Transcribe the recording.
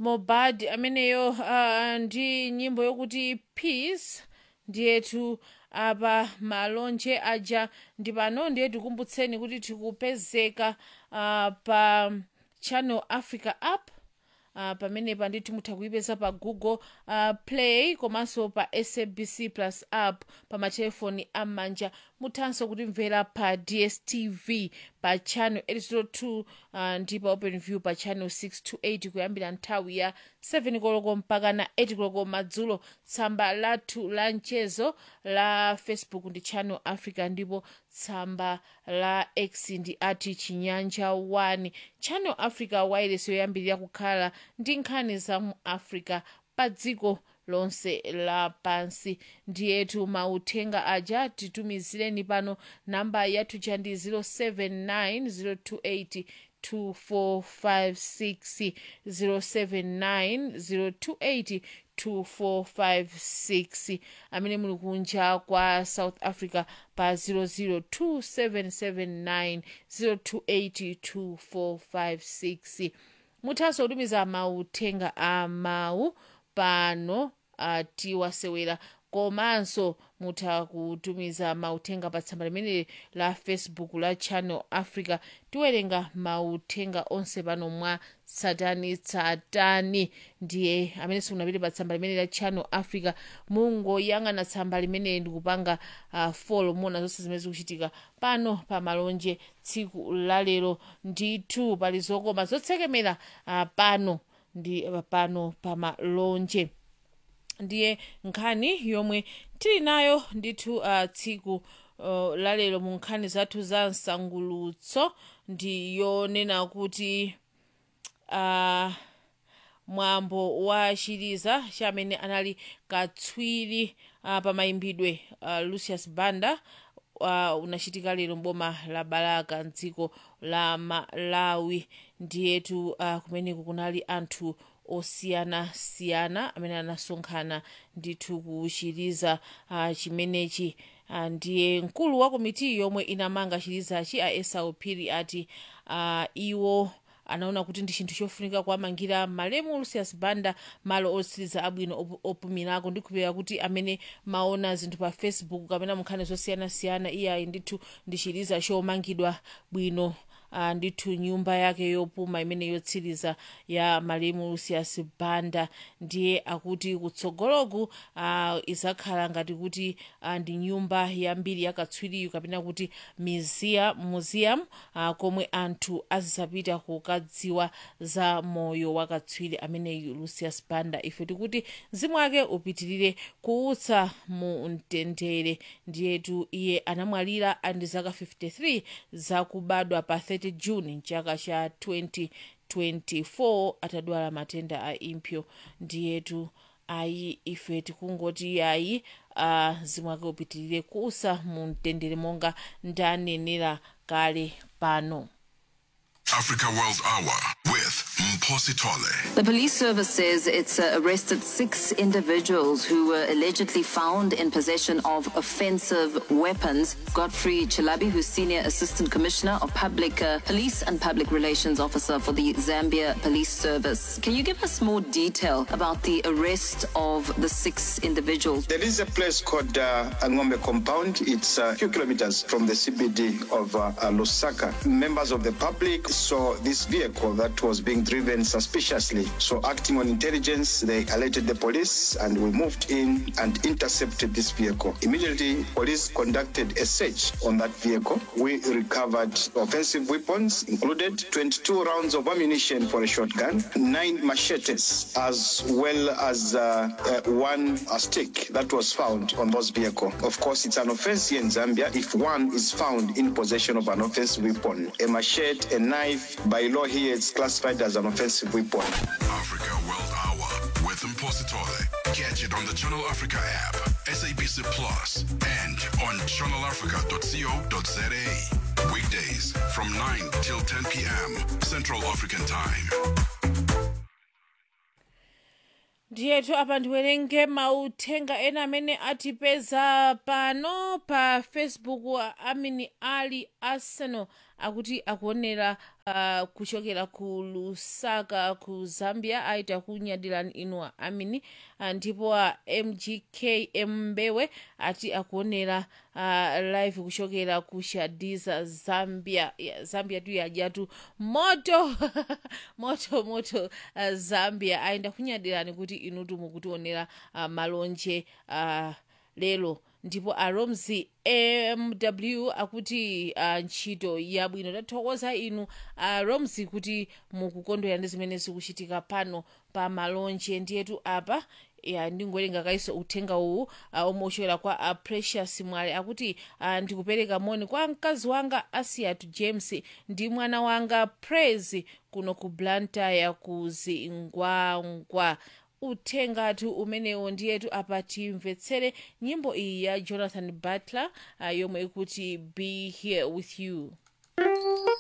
mobad ameneyo uh, ndi nyimbo yokuti peace ndiyetu apa malonje aja ndi pano ndiye tikumbutseni kuti tikupezeka uh, pa channel africa app uh, pamenepa ndithu mutha kuipeza pa google uh, play komanso pa sabc plus app pa matelefoni am'manja muthanso kutimvera pa dstv pa channel 802 uh, ndi pa open view pa channel 628 kuyambira nthawi ya 7 koloko mpaka na 8 koloko madzulo tsamba lathu la mchezo la facebook ndi channel africa ndipo tsamba la x ndi ati chinyanja 1 channel africa wireless yoyambirira kukhala ndi nkhani za mu africa pa dziko lonse lapansi ndiyetu mauthenga aja titumizireni pano namba yathu ja ndi 079 028 2456 079 amene muli kunja kwa south africa pa 002779028 2456 muthanso kutumiza mauthenga a mawu pano uh, tiwasewera komanso mutha kutumiza mauthenga pa tsamba limene la facebook la channel africa tiwerenga mauthenga onse pano mwa tsatanitsatani ndiye amene simunapite pa tsamba limene la channel africa mungoyang'ana tsamba limene ndikupanga uh, folo muona zonse zimene zikuchitika pano pa malonje tsiku lalero ndithu pali zokoma zotsekemera uh, pano ndi pano pa malonje ndiye nkhani yomwe tili nayo ndithu uh, tsiku uh, lalero mu nkhani zathu za msangulutso ndi yonena kuti uh, mwambo wa chiliza chamene anali katswiri uh, pa mayimbidwe uh, lucius banda uh, unachitika lero mboma la balaka mdziko la malawi ndiyetu uh, kumeneku kunali anthu osiyanasiyana amene anasonkhana ndithu kuchiliza uh, chimenechi uh, ndiye mkulu wa komiti yomwe inamanga chilizachi a esau phiri ati uh, iwo anaona kuti ndi chinthu chofunika kuwamangira malemu lucius banda malo otsiriza abwino op opumirako ndikhulupirira kuti amene maona zinthu pa facebook kapena munkhani zosiyanasiyana iyayi ndithu ndi chiliza chomangidwa bwino uh, ndithu nyumba yake yopuma imene yotsiriza ya malemu lucius banda ndiye akuti kutsogoloku uh, izakhala ngati kuti uh, ndi nyumba yambiri yakatswiriyu kapena kuti museum, museum uh, komwe anthu azisapita kukadziwa za moyo wakatswiri ameneyu lucius banda ife tikuti mzimu wake upitirire kuutsa mu mtendere ndiyetu iye anamwalira andi zaka 53 zakubadwa pa 30 juni mchaka cha 2024 atadwala matenda a impyo ndiyetu ayi ife tikungoti ayi uh, mzimu wake upitirire kuusa mu mtendere monga ndanenera kale pano Africa World Hour with Mposi Tole. The police service says it's uh, arrested six individuals who were allegedly found in possession of offensive weapons. Godfrey Chilabi, who's Senior Assistant Commissioner of Public uh, Police and Public Relations Officer for the Zambia Police Service. Can you give us more detail about the arrest of the six individuals? There is a place called uh, Angombe Compound. It's a few kilometers from the CBD of uh, uh, Lusaka. Members of the public saw this vehicle that was being driven suspiciously. So, acting on intelligence, they alerted the police and we moved in and intercepted this vehicle. Immediately, police conducted a search on that vehicle. We recovered offensive weapons, included 22 rounds of ammunition for a shotgun, nine machetes, as well as uh, uh, one uh, stick that was found on those vehicle. Of course, it's an offense here in Zambia if one is found in possession of an offensive weapon. A machete, a knife, by law here it's classified as an offensive weapon. Africa World Hour with Mposi Tole. Catch it on the Channel Africa app, SABC Plus, and on channelafrica.co.za. Weekdays from 9 till 10 p.m. Central African Time. ndiyetu apa ndiwerenge mauthenga ena amene atipeza pano pa facebook amini ali arsenal akuti akuonera uh, kuchokera ku lusaka ku zambia aita kunyadirani inu amini uh, ndipo uh, mgk mbewe ati akuonera uh, live kuchokera ku shadiza zambia yeah, zambia tu yajatu moto moto moto uh, zambia aenda kunyadirani kuti inutu mukutionera uh, malonje uh, lero ndipo aromzi mw akuti uh, ntchito yabwino tathokoza inu aromzi kuti mukukondwera ndi zimene zikuchitika pano pa malonje ndiyetu apa ya ndingowerenga kaiso uthenga uwu uh, omwe uchokera kwa uh, precious mwale akuti uh, ndikupereka moni kwa mkazi wanga asiatu james ndi mwana wanga praise kuno ku blantyre ku zingwangwa uthengatu umenewo ndiyetu apa timvetsere nyimbo iyi ya jonathan butler uh, yomwe ikuti be here with you